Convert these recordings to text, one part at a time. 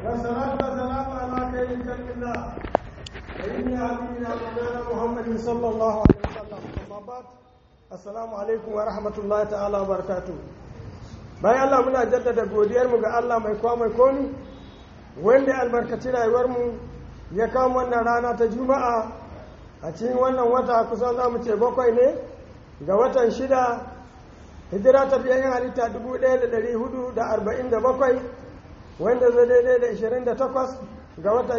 والصلاة والسلام على خير خلق الله سيدنا حبيبنا مولانا محمد صلى الله عليه وسلم أما بعد السلام عليكم ورحمة الله تعالى وبركاته bayan Allah muna jaddada godiyarmu ga Allah mai kwa mai komi wanda albarkaci rayuwarmu ya kama wannan rana ta juma'a a cikin wannan wata kusan za mu ce bakwai ne ga watan shida hijira ta biyan halitta 1447 wanda zai daidai da 28 ga watan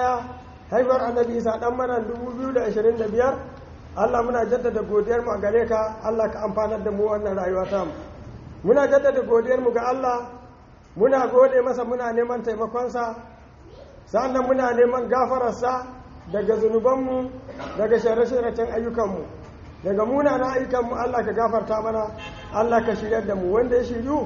11 haifar annabi isa dan mana 2025 Allah muna jaddada godiyarmu a gare ka Allah ka amfanar da mu wannan rayuwa ta mu muna jaddada godiyarmu ga Allah muna gode masa muna neman taimakonsa sannan muna neman gafararsa daga zunubanmu daga shirye-shiryen ayyukanmu daga munanan ayyukanmu Allah ka gafarta mana Allah ka shiryar da mu wanda ya shiryu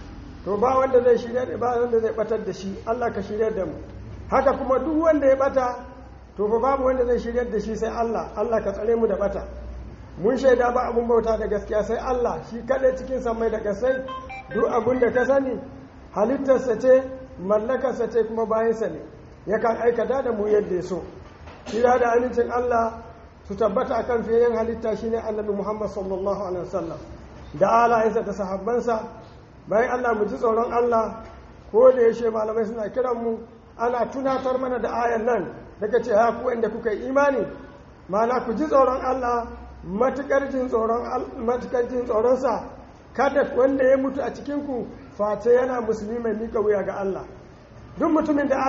to ba wanda zai shiryar ba wanda zai batar da shi Allah ka shiryar da mu haka kuma duk wanda ya bata to fa babu wanda zai shiryar da shi sai Allah Allah ka tsare mu da bata mun shaida ba abun bauta da gaskiya sai Allah shi kadai cikin samai da kasai duk abun da ka sani halittarsa ce mallakarsa ce kuma bayansa ne yakan aikata da mu yadda ya so kira da amincin Allah su tabbata akan fiyayen halitta shine annabi Muhammad sallallahu alaihi wasallam da alayensa da sahabbansa bayan Allah mu ji tsoron Allah ko da yaushe malamai suna kiran mu ana tunatar mana da ayan nan daga ce ha ku inda kuka yi imani mana ku ji tsoron Allah matukar jin tsoron matukar jin tsoronsa kada wanda ya mutu a cikin ku face yana musulmi mai mika wuya ga Allah duk mutumin da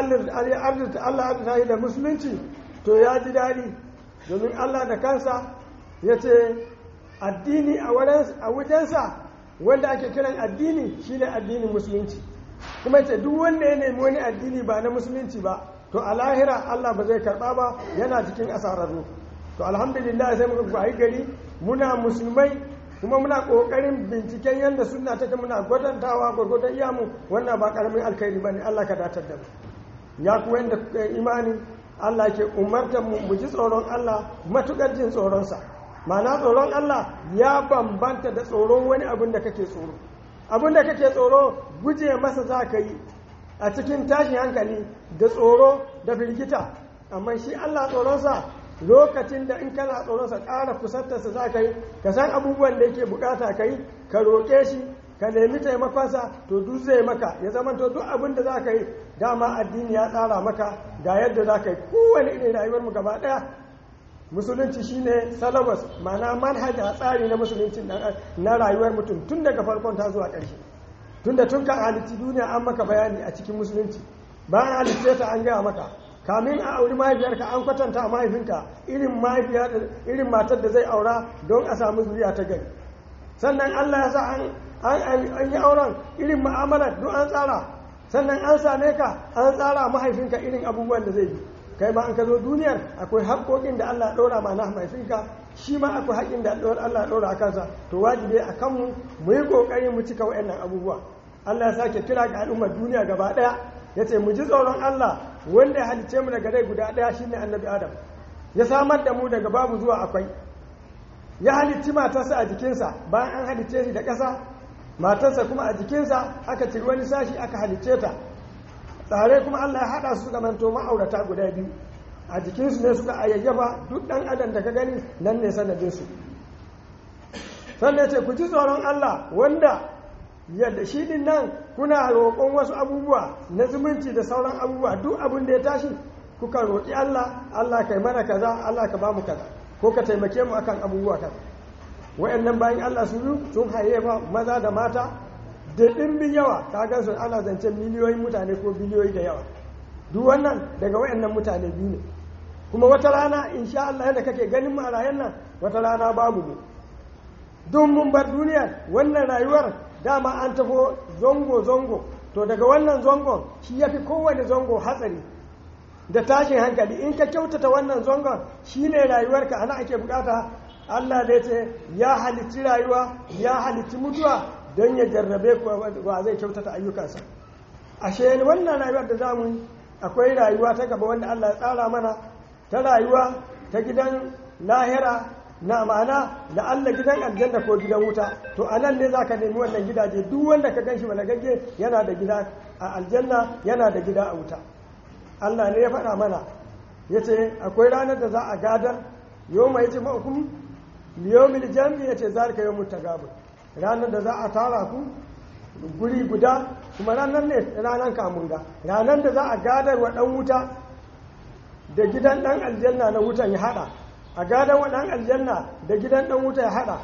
Allah ya yi da musulunci to ya ji daɗi domin Allah da kansa ya ce addini a wajensa wanda ake kiran addini shine addinin musulunci kuma ce duk wanda ya nemi wani addini ba na musulunci ba to a lahira Allah ba zai karɓa ba yana cikin asararru to alhamdulillah sai muka gwayi gari muna musulmai kuma muna ƙoƙarin binciken yadda suna take muna gwadantawa gwargwadon iyamu wannan ba ƙaramin alkhairi ba ne Allah ka datar da mu ya kuwa yadda imani Allah ke umartar mu mu ji tsoron Allah matuƙar jin tsoronsa ma'ana tsoron Allah ya bambanta da tsoron wani abin da kake tsoro abin da kake tsoro guje masa za ka yi a cikin tashin hankali da tsoro da firgita amma shi Allah tsoronsa lokacin da in kana tsoronsa ƙara kusantarsa za ka yi ka san abubuwan da yake bukata ka yi ka roƙe shi ka nemi taimakonsa to duk zai maka ya zama to duk abin da za ka yi dama addini ya tsara maka ga yadda za ka yi kowane irin rayuwar mu gaba ɗaya musulunci shine salabas ma'ana manhaja tsari na musulunci na rayuwar mutum tun daga farkon ta zuwa ƙarshe tun da tun kan halitti duniya an maka bayani a cikin musulunci bayan halitta ta an gaya maka kamin a auri mahaifiyarka an kwatanta a mahaifinka irin matar da zai aura don a samu zuriya ta gari sannan allah ya sa an yi auren irin ma'amalar don an tsara sannan an same ka an tsara mahaifinka irin abubuwan da zai bi kai ma an ka zo duniyar akwai haƙoƙin da allah ɗora ma na mahaifinka shi ma akwai haƙin da allah ɗora a kansa to wajibi a kanmu mu yi ƙoƙari mu cika waɗannan abubuwa allah ya sake kira ga al'ummar duniya gaba ɗaya ya ce mu ji tsoron allah wanda ya halicce mu daga rai guda ɗaya shine annabi adam ya samar da mu daga babu zuwa akwai ya halicci matarsa a jikinsa bayan an halicce shi da ƙasa matarsa kuma a jikinsa aka ciri wani sashi aka halicce ta tsare kuma Allah ya haɗa su zamanto ma'aurata guda biyu a jikinsu ne suka ayyayyaba duk ɗan adam da ka gani nan ne sanadinsu sannan ce ku ji tsoron Allah wanda yadda shi din nan kuna roƙon wasu abubuwa na zumunci da sauran abubuwa duk abin da ya tashi kuka roƙi Allah Allah kai mana kaza Allah ka bamu kaza ko ka taimake mu akan abubuwa kaza wayannan bayan Allah su sun haye ba maza da mata da ɗimbin yawa ka gan su ana zancen miliyoyin mutane ko biliyoyi da yawa duk wannan daga wayannan mutane biyu ne kuma wata rana insha Allah yadda kake ganin mu a rayan nan wata rana babu mu don mun bar duniya wannan rayuwar dama an tafo zongo-zongo to daga wannan zongon shi ya fi kowane zongo hatsari da tashin hankali in ka kyautata wannan zongon shi ne rayuwarka ana ake bukata allah da ya ce ya halitti rayuwa ya halitti mutuwa don ya jarrabe wa zai kyautata ayyukansa ashe wannan rayuwar da zamu akwai rayuwa ta gaba wanda allah ya tsara mana ta rayuwa ta gidan lahira na ma'ana da Allah gidan aljanna ko gidan wuta to a nan ne za ka nemi wannan gidaje duk wanda ka gan shi balagagge yana da gida a aljanna yana da gida a wuta Allah ne ya faɗa mana ya ce akwai ranar da za a gadar yau mai ce ma'akum liyomil jami ya ce zalika yau mutagabun ranar da za a tara ku guri guda kuma ranar ne ranar kamunga ranar da za a gadar wa ɗan wuta da gidan ɗan aljanna na wutan ya haɗa a gadar wa ɗan aljanna da gidan ɗan wuta ya haɗa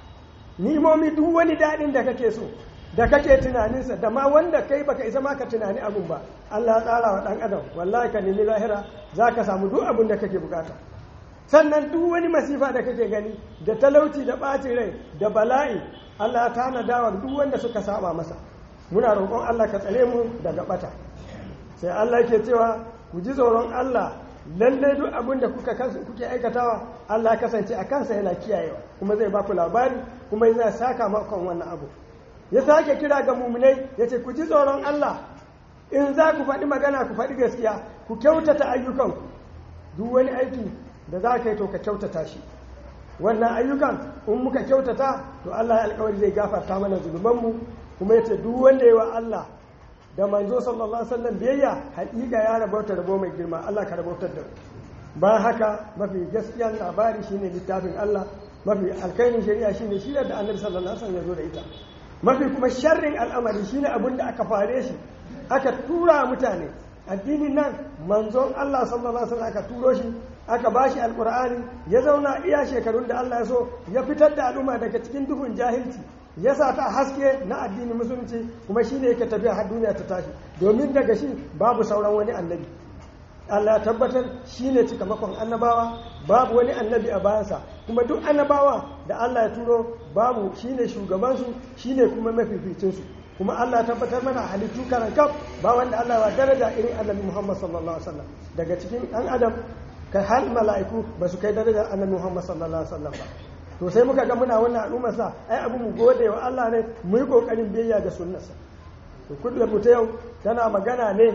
nimomi duk wani daɗin da kake so da kake tunaninsa da ma wanda kai baka isa ma ka tunani abun ba Allah ya tsara wa ɗan adam wallahi ka nemi lahira za ka samu duk abin da kake bukata sannan duk wani masifa da kake gani da talauci da ɓacin rai da bala'i Allah ya tanada wa duk wanda suka saba masa muna roƙon Allah ka tsare mu daga ɓata sai Allah ke cewa ku ji tsoron Allah lalle duk abin da kuka kuke aikatawa Allah kasance a kansa yana kiyayewa kuma zai baku labari kuma yana saka makon wannan abu ya sake kira ga muminai ya ce ku ji tsoron Allah in za ku faɗi magana ku faɗi gaskiya ku kyautata ayyukanku duk wani aiki da za ka yi to ka kyautata shi wannan ayyukan in muka kyautata to Allah ya alkawari zai gafarta mana zunubanmu kuma ya ce duk wanda ya wa Allah da manzo sallallahu alaihi wasallam biyayya haƙiƙa ya rabauta rabo mai girma Allah ka rabautar da bayan haka mafi gaskiyar labari shine littafin Allah mafi alkairin shari'a shine shirar da annabi sallallahu alaihi wasallam ya zo da ita mafi kuma sharrin al'amari shine abin da aka fare shi aka tura mutane addinin nan manzon Allah sallallahu alaihi wasallam aka turo shi aka bashi alqur'ani ya zauna iya shekarun da Allah ya so ya fitar da al'umma daga cikin duhun jahilci ya sa ta haske na addinin musulunci kuma shine yake tafiya har duniya ta tashi domin daga shi babu sauran wani annabi Allah ya tabbatar shine cikamakon annabawa babu wani annabi a bayansa kuma duk annabawa da Allah ya turo babu shine shugabansu shine kuma mafificinsu kuma Allah ya tabbatar mana halittu karan kaf ba wanda Allah ya daraja irin annabi Muhammad sallallahu alaihi wasallam daga cikin dan adam kai har mala'iku ba su kai darajar annabi Muhammad sallallahu alaihi wasallam ba to sai muka ga muna wannan al'ummar sa ai abu mu gode wa Allah ne mu yi kokarin biyayya ga sunnarsa to kullum mu ta yau tana magana ne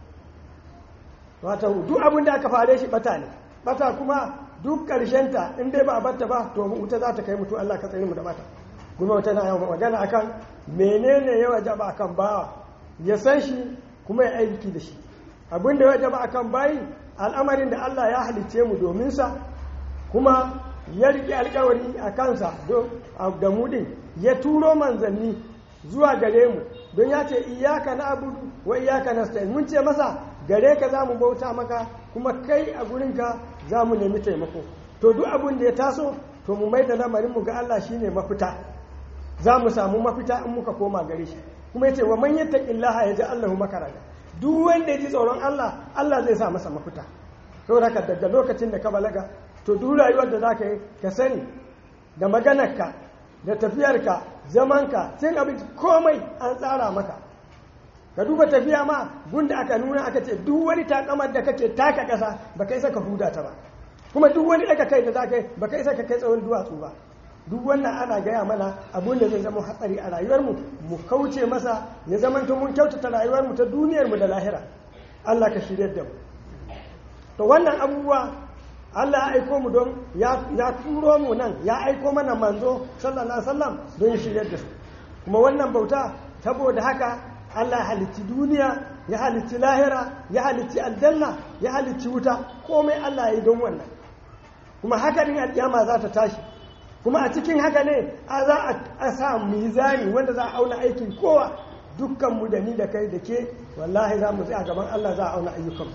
wato duk abin da aka fare shi bata ne bata kuma duk ta in dai ba a batta ba to wuta za ta kai mutu Allah ka tsare mu da bata kuma tana yawan magana akan menene ya wajaba akan bawa ya san shi kuma ya aiki da shi abin da ya wajaba akan bayi al'amarin da Allah ya halicce mu domin sa kuma ya riƙe alkawari a kansa da mudin ya turo manzanni zuwa gare mu don ya ce iyaka na abudu wa iyaka na mun ce masa gare ka za mu bauta maka kuma kai a gurinka za mu nemi taimako to duk abin da ya taso to mu mai da lamarinmu ga Allah shine mafita za mu samu mafita in muka koma gare shi kuma yace wa man yattaqillaha yaj'al lahu makaraja duk wanda ya ji tsoron Allah Allah zai sa masa mafita saboda haka daga lokacin da ka balaga to duk rayuwar da zaka yi ka sani da maganarka da tafiyarka zamanka cin abinci komai an tsara maka ka duba tafiya ma gunda aka nuna aka ce duk wani takamar da kake taka kasa ba kai saka huda ta ba kuma duk wani daga kai da za ka yi ba kai saka kai tsawon duwatsu ba duk wannan ana gaya mana abun da zai zama hatsari a rayuwarmu mu kauce masa ya zama mun kyautata rayuwarmu ta duniyarmu da lahira Allah ka shirya da mu to wannan abubuwa Allah ya aiko mu don ya turo mu nan ya aiko mana manzo sallallahu alaihi wasallam don ya shirya da su kuma wannan bauta saboda haka Allah ya halicci duniya ya halicci lahira ya halicci aljanna ya halicci wuta komai Allah ya yi don wannan kuma haka din alƙiyama za ta tashi kuma a cikin haka ne a za a sa mizani wanda za a auna aikin kowa dukkan mu da ni da kai da ke wallahi za mu tsaya gaban Allah za a auna ayyukan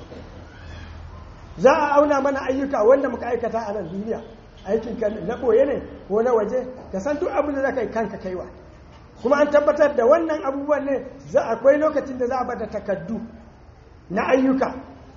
za a auna mana ayyuka wanda muka aikata a nan duniya aikin ka na ɓoye ne ko na waje ka san duk abin da za ka yi kanka kaiwa kuma an tabbatar da wannan abubuwan ne za akwai lokacin da za a bada takaddu na ayyuka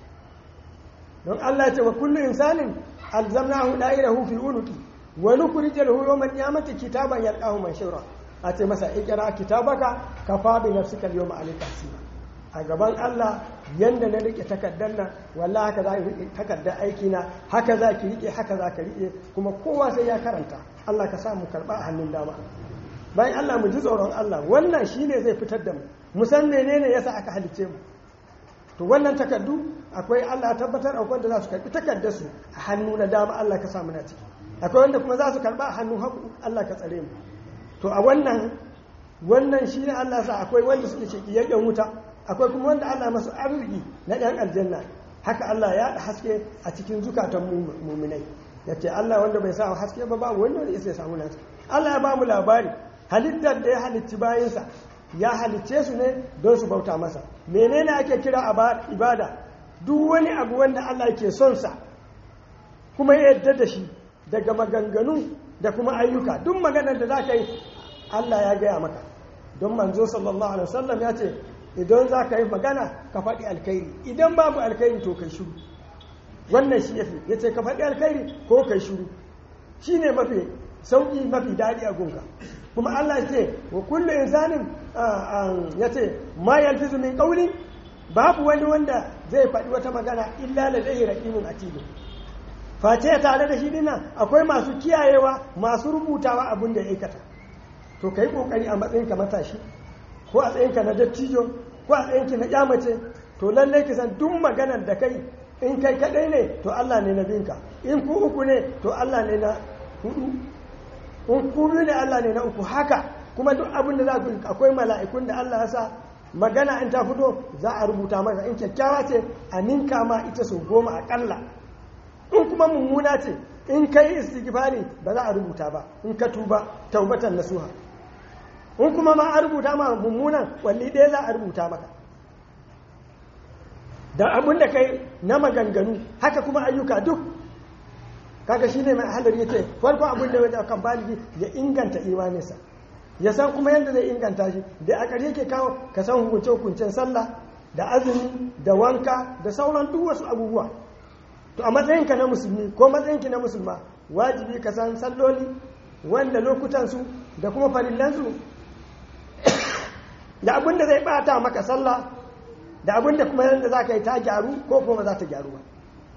don Allah ce wa kullu insanin alzamnahu da'irahu fi unuqi wa nukhrij lahu yawmal qiyamati kitaban yalqahu manshura a ce masa ikra kitabaka kafa bi nafsika al-yawma alayka hasiba a gaban Allah yanda na rike takardar nan wallahi haka za ki rike takardar aiki na haka za ki rike haka za ka rike kuma kowa sai ya karanta Allah ka sa mu karba a hannun dama bayan Allah mu ji tsoron Allah wannan shine zai fitar da mu mu san menene yasa aka halicce mu to wannan takardu akwai Allah ya tabbatar akwai wanda za su karbi takardar su a hannu na dama Allah ka sa mu na ciki akwai wanda kuma za su karba a hannu hagu Allah ka tsare mu to a wannan wannan shine Allah sa akwai wanda suke ce kiyayyen wuta akwai kuma wanda Allah masu arziki na ɗan aljanna haka Allah ya haske a cikin zukatan muminai ya ce Allah wanda bai sa haske ba babu wanda ya sai samu nasu Allah ya ba mu labari halittar da ya halicci bayansa ya halicce su ne don su bauta masa menene ake kira ibada duk wani abu wanda Allah ke son sa kuma ya yadda da shi daga maganganu da kuma ayyuka duk maganar da za ka yi Allah ya gaya maka don manzo sallallahu alaihi wasallam ya ce idan za ka yi magana ka faɗi alkhairi idan babu alkhairi to kai shuru wannan shi yafi ya ce ka faɗi alkhairi ko kai shuru shi ne mafi sauƙi mafi daɗi a gunka kuma Allah ya ce wa kullu insanin ya ce ma yalfizu min qawlin babu wani wanda zai faɗi wata magana illa ladayhi raqibun atid face tare da shi dinnan akwai masu kiyayewa masu rubutawa abin da ya aikata to kai kokari a matsayin ka matashi ko a tsayinka na dattijo ko a tsayinki na kyamace to lallai ki san duk maganar da kai in kai kadai ne to Allah ne na binka in ku uku ne to Allah ne na hudu in ku biyu ne Allah ne na uku haka kuma duk abin da za ku akwai mala'ikun da Allah ya sa magana in ta fito za a rubuta maka in kyakkyawa ce a ninka ma ita sau goma akalla in kuma mummuna ce in kai istighfari ba za a rubuta ba in ka tuba taubatan nasuha in kuma ma a rubuta ma mummunan walli ɗaya za a rubuta maka da abin da kai na maganganu haka kuma ayyuka duk kaga shine mai halar yace farko abin da wajen kan baligi ya inganta imaninsa ya san kuma yadda zai inganta shi da a ƙarshe ke kawo ka san hukunce hukuncen sallah da azumi da wanka da sauran duk wasu abubuwa to a matsayinka na musulmi ko matsayinki na musulma wajibi ka san salloli wanda lokutansu da kuma farillansu da abin da zai bata maka sallah da abin da kuma yadda za ka yi ta gyaru ko kuma za ta gyaru ba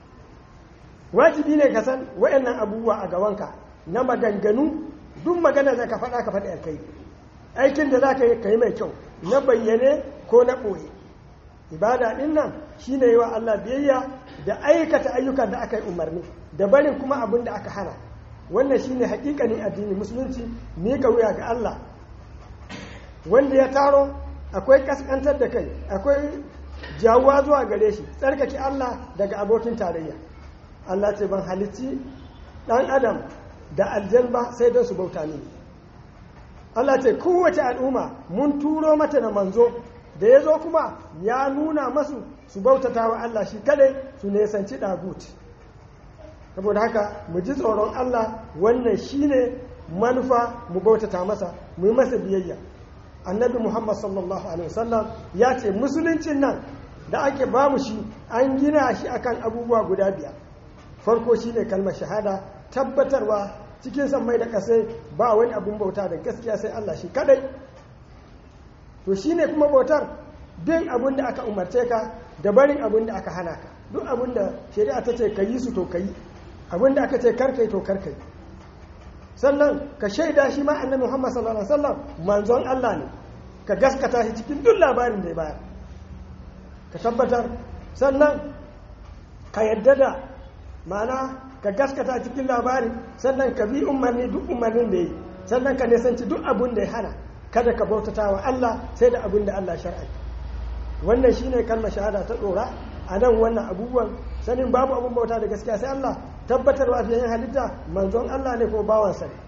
wajibi ne ka san wa'annan abubuwa a gabanka na maganganu duk magana da ka faɗa ka faɗi alkai aikin da za ka yi ka yi mai kyau na bayyane ko na ɓoye ibada ɗin nan shi ne yi wa Allah biyayya da aikata ayyukan da aka yi umarni da barin kuma abin da aka hana wannan shi ne haƙiƙanin addini musulunci miƙa wuya ga Allah wanda ya taro akwai kaskantar da kai akwai jawuwa zuwa gare shi tsarkake Allah daga abokin tarayya Allah ce ban halitti ɗan adam da aljan ba sai don su bauta ne Allah ce kowace al'umma mun turo mata da manzo da ya zo kuma ya nuna masu su bautata wa Allah shi kadai su nesanci ɗagut saboda haka mu ji tsoron Allah wannan shine manufa mu bautata masa mu yi masa biyayya annabi muhammad sallallahu alaihi wasallam ya ce musuluncin nan da ake ba mu shi an gina shi akan abubuwa guda biyar farko shi ne kalmar shahada tabbatarwa cikin sammai da kasai ba wani abun bauta da gaskiya sai allah shi kadai to shi ne kuma bautar bin abun da aka umarce ka da barin abun da aka hana ka duk abun da shari'a ta ce ka yi su to ka yi abun da aka ce karkai to karkai sannan ka shaida shi ma annabi Muhammad sallallahu alaihi wasallam manzon Allah ne ka gaskata shi cikin duk labarin da ya bayar ka tabbatar sannan ka yadda da ma'ana ka gaskata cikin labarin sannan ka bi umarni duk umarnin da yi sannan ka nisanci duk abun da ya hana kada ka bautata wa Allah sai da abun da Allah shar'a wannan shine kalmar shahada ta dora a nan wannan abubuwan sanin babu abun bauta da gaskiya sai Allah tabbatarwa fiye yin halitta manzon Allah ne ko bawansa ne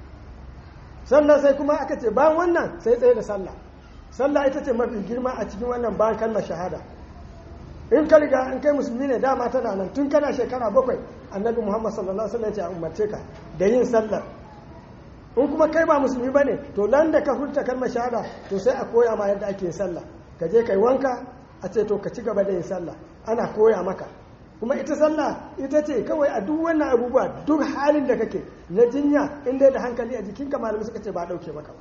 sannan sai kuma aka ce bayan wannan sai tsaye da sallah sallah ita ce mafi girma a cikin wannan bayan kalmar shahada in ka riga in kai musulmi ne dama tana nan tun kana shekara bakwai annabi muhammad sallallahu alaihi wasallam ya umarce ka da yin sallar in kuma kai ba musulmi bane to nan da ka furta kalmar shahada to sai a koya ma yadda ake yin sallah ka je kai wanka a ce to ka ci gaba da yin sallah ana koya maka kuma ita sallah ita ce kawai a duk wannan abubuwa duk halin da kake na jinya inda da hankali a jikinka malamai suka ce ba dauke maka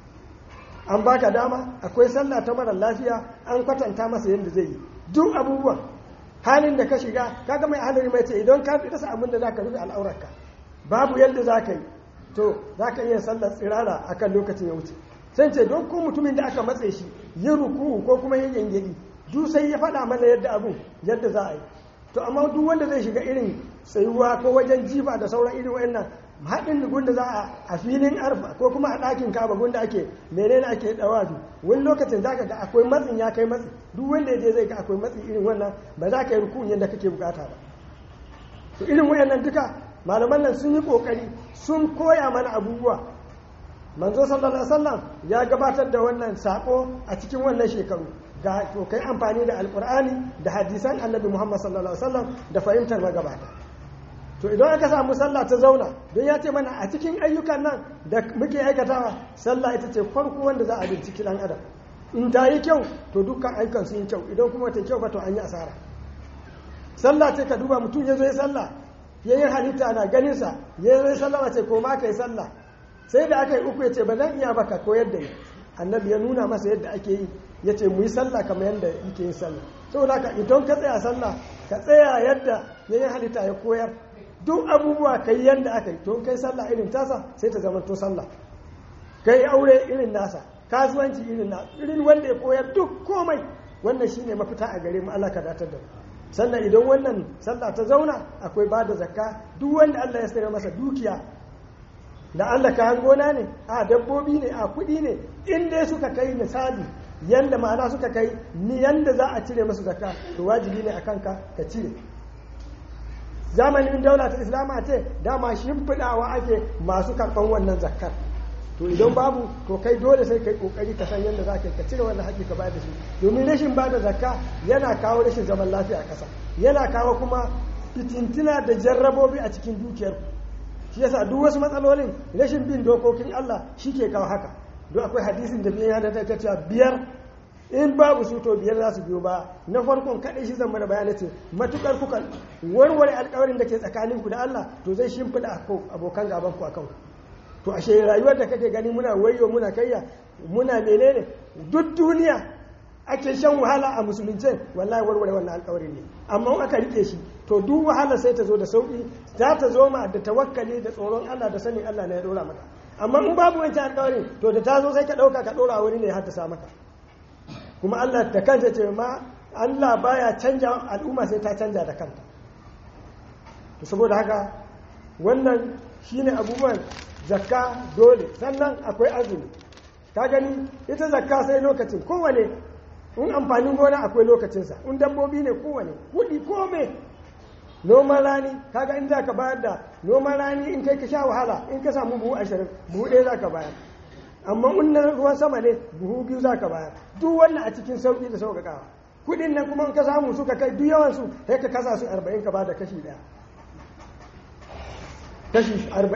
an baka dama akwai sallah ta mara lafiya an kwatanta masa yadda zai yi duk abubuwan halin da ka shiga kaga mai halin mai ce idan ka rasa abin da zaka rufe al'aurarka babu yadda zaka yi to zaka iya sallar tsirara akan lokacin ya wuce sai ce don ko mutumin da aka matse shi yin ruku ko kuma yin yangeli duk sai ya faɗa mana yadda abu yadda za a yi to amma duk wanda zai shiga irin tsayuwa ko wajen jifa da sauran irin wayannan haɗin gunda za a a filin arfa ko kuma a ɗakin kaba gunda ake menene ake ɗawafi wani lokacin za ka ga akwai matsin ya kai matsi duk wanda ya je zai ga akwai matsi irin wannan ba za ka yi rukun yadda kake bukata ba to irin wayannan duka malaman nan sun yi kokari sun koya mana abubuwa manzo sallallahu alaihi wasallam ya gabatar da wannan sako a cikin wannan shekaru ga to kai amfani da alqur'ani da hadisan annabi muhammad sallallahu alaihi wasallam da fahimtar magabata to idan aka samu sallah ta zauna don ya ce mana a cikin ayyukan nan da muke aikatawa sallah ita ce farko wanda za a binciki dan adam in ta yi kyau to dukkan ayyukan sun yi kyau idan kuma ta kyau ba to an yi asara sallah ce ka duba mutum ya zo ya sallah ya yi halitta na ganinsa ya zo ya sallah ce ko ma ka yi sallah sai da aka yi uku ya ce ba zan iya baka koyar da ni annabi ya nuna masa yadda ake yi ya ce mu yi sallah kamar yadda yake yin sallah saboda haka idan ka tsaya sallah ka tsaya yadda ya yi halitta ya koyar duk abubuwa ka yi yadda aka yi to kai sallah irin tasa sai ta zama to sallah ka yi aure irin nasa kasuwanci irin na irin wanda ya koyar duk komai wannan shine mafita a gare mu Allah ka datar da mu sannan idan wannan sallah ta zauna akwai ba da zakka duk wanda Allah ya sayar masa dukiya da Allah kayan gona ne a dabbobi ne a kuɗi ne in dai suka kai misali yanda ma'ana suka kai ni yanda za a cire masu zakka to wajibi ne a kanka ka cire zamanin daula ta islama ce dama shimfiɗawa ake masu karɓan wannan zakkar to idan babu to kai dole sai kai kokari ka san yadda za ka ka cire wannan haƙƙi ka bayar da shi domin rashin bada zakka yana kawo rashin zaman lafiya a ƙasa yana kawo kuma fitintina da jarrabobi a cikin dukiyar shi yasa duk wasu matsalolin rashin bin dokokin Allah shi ke kawo haka don akwai hadisin da biyan yana ta cewa biyar in babu su to biyar za su biyo ba na farkon kaɗai shi zama da bayanai ce matukar kuka warware alƙawarin da ke tsakaninku da Allah to zai shimfiɗa abokan gaban ku akan to ashe rayuwar da kake gani muna wayo muna kayya muna menene duk duniya ake shan wahala a musulunce wallahi warware wannan alƙawari ne amma in aka rike shi to duk wahala sai ta zo da sauki za ta zo ma da tawakkali da tsoron Allah da sanin Allah ne ya dora maka amma in babu wancan alƙawari to da ta zo sai ka ɗauka ka ɗora wani ne ya haddasa maka kuma Allah da kanta ce ma Allah baya canja al'umma sai ta canja da kanta to saboda haka wannan shine abubuwan zakka dole sannan akwai azumi ka gani ita zakka sai lokacin kowane in amfanin gona akwai lokacinsa in dabbobi ne kowane kudi kome noman rani kaga in za ka bayar da noman rani in kai ka sha wahala in ka samu buhu ashirin buhu ɗaya za ka bayar amma in na ruwan sama ne buhu biyu za ka bayar duk wannan a cikin sauƙi da sauƙaƙawa kudin nan kuma in ka samu suka kai duk yawansu sai ka kasa su arba'in ka ba da kashi ɗaya kashi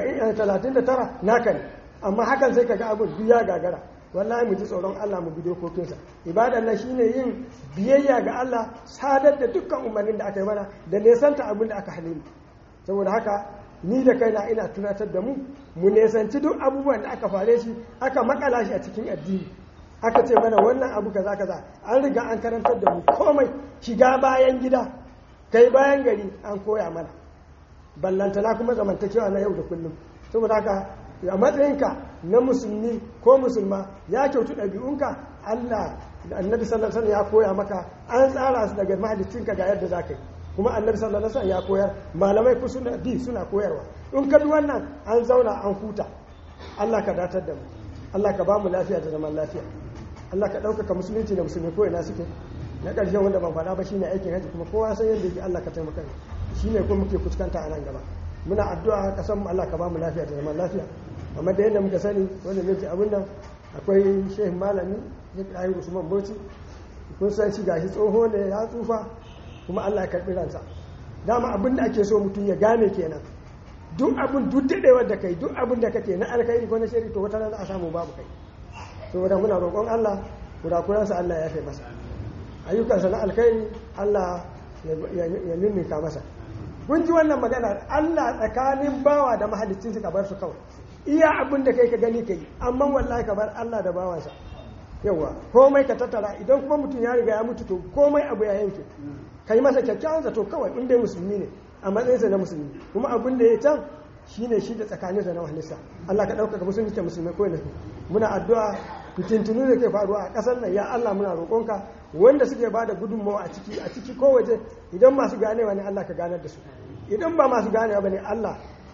39 naka ne amma hakan sai kaga abin duk ya gagara wallahi mu ji tsoron Allah mu bi dokokinsa ibadan nan shine yin biyayya ga Allah sadar da dukkan umarnin da aka yi mana da nesanta abin da aka hane mu saboda haka ni da kaina ina tunatar da mu mu nesanci duk abubuwan da aka fare shi aka makala shi a cikin addini aka ce mana wannan abu kaza kaza an riga an karantar da mu komai shiga bayan gida kai bayan gari an koya mana ballantana kuma zamantakewa na yau da kullum saboda haka a matsayinka na musulmi ko musulma ya kyautu ɗabi'unka Allah da annabi sallallahu alaihi ya koya maka an tsara su daga mahaliccinka ga yadda za ka yi kuma annabi sallallahu alaihi ya koyar malamai ku suna bi suna koyarwa in ka bi wannan an zauna an huta Allah ka datar da mu Allah ka ba mu lafiya da zaman lafiya Allah ka ɗaukaka musulunci da musulmi ko ina suke na ƙarshen wanda ban faɗa ba shine aikin haji kuma kowa san yadda yake Allah ka taimaka shi ne kuma muke fuskanta a nan gaba muna addu'a kasan mu Allah ka ba mu lafiya da zaman lafiya amma da yadda muka sani wanda ne ce abin nan akwai shehu malami ya kai Usman Bauchi kun san shi gashi tsoho ne ya tsufa kuma Allah ya karbi ransa dama abin da ake so mutum ya gane kenan duk abin duk dadewar da kai duk abin da kake na alkhairi ko na shari to wata rana a samu babu kai saboda muna roƙon Allah kurakuransa Allah ya fi masa ayyukansa na alkhairi Allah ya mimika masa kun ji wannan magana Allah tsakanin bawa da mahalicin ka bar su kawai iya abin da kai ka gani kai amma wallahi ka bar Allah da bawansa yawa komai ka tattara idan kuma mutum ya riga ya mutu to komai abu ya yanke kai masa kyakkyawan zato kawai in dai musulmi ne a matsayinsa na musulmi kuma abin da ya can shine shi da tsakanin da na wahalisa Allah ka ɗaukaka musulmi ta musulmai ko ne muna addu'a fitintunu da ke faruwa a ƙasar nan ya Allah muna roƙonka wanda suke ba da gudunmawa a ciki a ciki ko waje idan masu ganewa ne Allah ka ganar da su idan ba masu ganewa ba ne Allah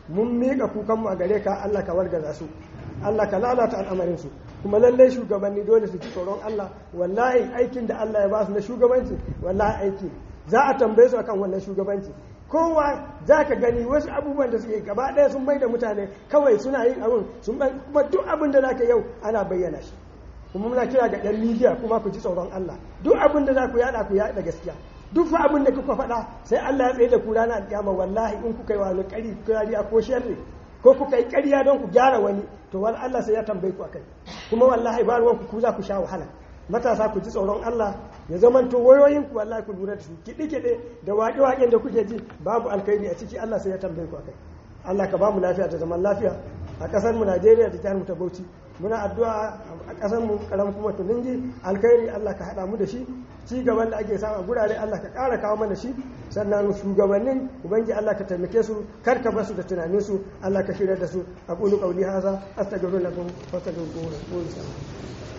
mun miƙa kukanmu a gare ka Allah ka wargaza su Allah ka lalata al'amarin su kuma lallai shugabanni dole su ci tsoron Allah wallahi aikin da Allah ya ba su na shugabanci wallahi aiki za a tambaye su akan wannan shugabanci kowa za ka gani wasu abubuwan da suke gaba ɗaya sun mai da mutane kawai suna yin abin sun kuma duk abin da za ka yau ana bayyana shi kuma muna kira ga ɗan midiya kuma ku ji tsoron Allah duk abin da za ku yada ku yada gaskiya duk fa abin da kuka faɗa sai Allah ya tsaye da ku ranar alƙiyama wallahi in kuka yi wani ƙari kariya ko sharri ko kuka yi ƙarya don ku gyara wani to wani Allah sai ya tambaye ku akai kuma wallahi ba ruwan ku za ku sha wahala matasa ku ji tsoron Allah ya zamanto wayoyin ku wallahi ku lura da su kiɗe kiɗe da waƙe waƙen da kuke ji babu alkhairi a ciki Allah sai ya tambaye ku akai Allah ka ba mu lafiya da zaman lafiya a ƙasar mu Najeriya da jihar mu ta Bauchi muna addu'a a ƙasar mu karam kuma tuningi alkhairi Allah ka haɗa mu da shi ci gaban da ake samu a gurare Allah ka ƙara kawo mana shi sannan shugabannin ubangi Allah ka taimake su kar ka basu da tunanin su Allah ka shirya da su aqulu qawli hadha astaghfirullahi wa astaghfiruhu